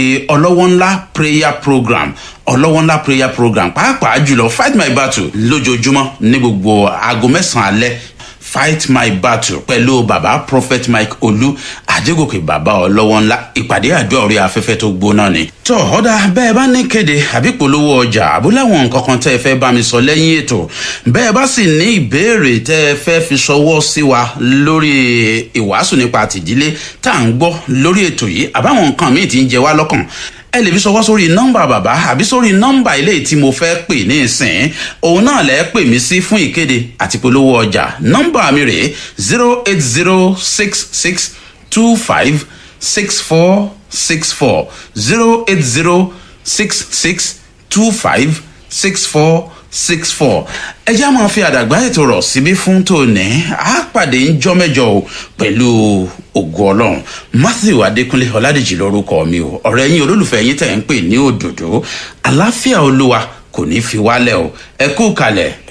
ọlọ́wọ́ ńlá prayer program ọlọ́wọ́ ńlá prayer program pàápàá jùlọ fight my battle lójoojúmọ́ ní gbogbo aago mẹ́sàn-án alẹ́ fight my battle pẹ̀lú baba prophet mike olú àjẹgòkè baba ọlọ́wọ́ ńlá ìpàdé àdúrà orí afẹ́fẹ́ tó gbóná ni. tọ́ ọ̀dà bẹ́ẹ̀ bá ní kéde àbí polówó ọjà àbúláwọn nǹkan kan tẹ́ ẹ fẹ́ bá mi sọ lẹ́yìn ètò bẹ́ẹ̀ bá sì ní ìbéèrè tẹ́ ẹ fẹ́ fi ṣọwọ́ sí wa lórí ìwàásù nípa àtìdílé tá à ń gbọ́ lórí ètò yìí àbáwọn nǹkan míì ti ń jẹ wá lọ́kàn ẹ lè fi ṣọwọ́ sórí nọ́mbà bàbá àbí sórí nọ́mbà ilé tí mo fẹ́ pè ní ìsìn òun náà lẹ́ pè mí sí fún ìkéde àti polówó ọjà nọ́mbà mi rèé zero eight zero six six two five six four six four zero eight zero six six two five six four six four ẹ já máa fi àdàgbà ètò rọ̀ síbí fún tòní á pàdé ńjọ́ mẹ́jọ o pẹ̀lú ògo ọlọ́run matthew adékúnlé ọ̀làdèjì lórúkọ mi o ọ̀rẹ́ yín olólùfẹ́ yín tẹ̀ ń pè ní òdòdó àláfíà olúwa kò ní fi wálẹ̀ o ẹ kú kalẹ̀.